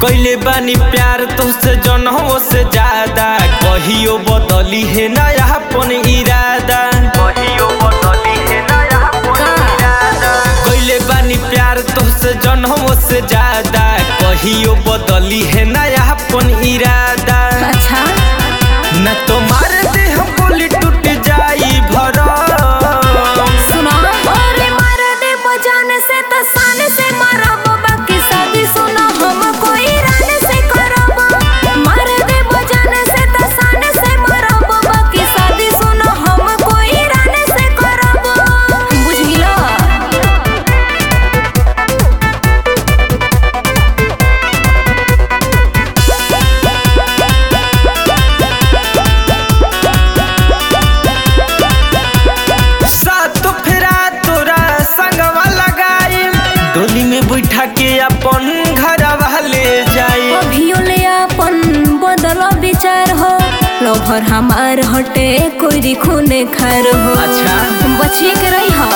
कैले बानी प्यार तुझसे जनहो से ज्यादा कहियो बदली है नया अपन इरादा कहियो बदली है नया अपन इरादा कैले बानी प्यार तुझसे जनहो से ज्यादा कहियो बदली है नया अपन इरादा अच्छा न तो मार दे हम बोली टूट जाई भरम सुनो अरे मार दे बजाने से तो सान से मारब बाकी शादी सुनो हम कोई रान से करब मार दे बजाने से तो सान से मारब बाकी शादी सुनो हम कोई रान से करब बुझिला सातो फेरा तोरा संगवा लगाई डोली में बैठा के अपन घरवा ले जाई अभियो ले अपन बदल विचार हो लभर हमार हटे कोई खूने खार हो अच्छा। बचिए के रही हो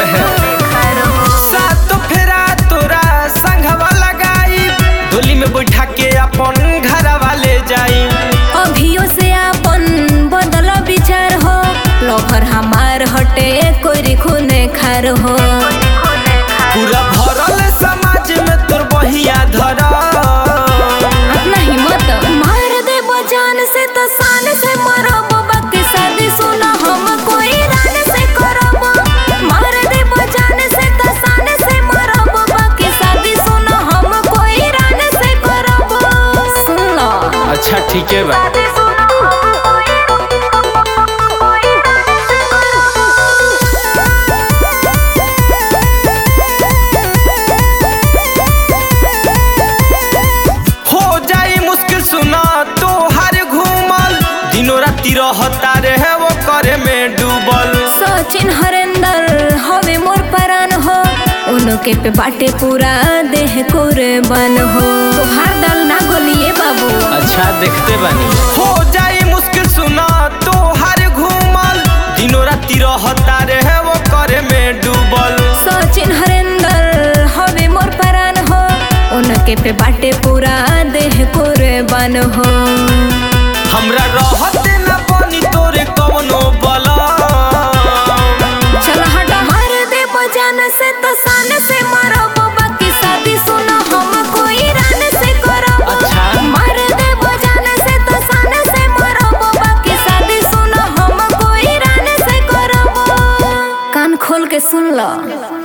सातो फेरा तोरा संगवा लगाई डोली में बैठा के अपन घरवा ले जाई अभियो से अपन बदल विचार हो लभर हमार हटे कोई खूने खार हो पूरा भरल समाज में तोर बहिया धर अपना हिम्मत मार दे बजान से तो शान से मरब बाकी शादी सुना हम कोई रान से करब मार दे बजान से तो शान से मरब बाकी शादी सुना हम कोई रान से करब सुन लो अच्छा ठीक है बा शादी सुना हम कोई कोई रान से हो जाई मुश्किल सुना तो हर घूमल दिनों राती रहता रहे वो करे में डूबल सचिन हरेंदर हवे मोर परान हो उनके पे बाटे पूरा देह कुर्बान हो तोहार दल ना गोलिए बाबू अच्छा देखते बानी हो जाई मुश्किल सुना तो हर घूमल दिनों राती रहता रहे वो करे में डूबल सचिन हरेंदर हवे मोर परान हो उनके पे बाटे पूरा देह कुर्बान हो हमरा रहते न बनी तोरे कवनो बला चल हट मार दे बजान से तो शान से मारब बाकी शादी सुना हम कोई रान से करब अच्छा। मार दे बजान से तो शान से मारब बाकी शादी सुना हम कोई रान से करब कान खोल के सुन लो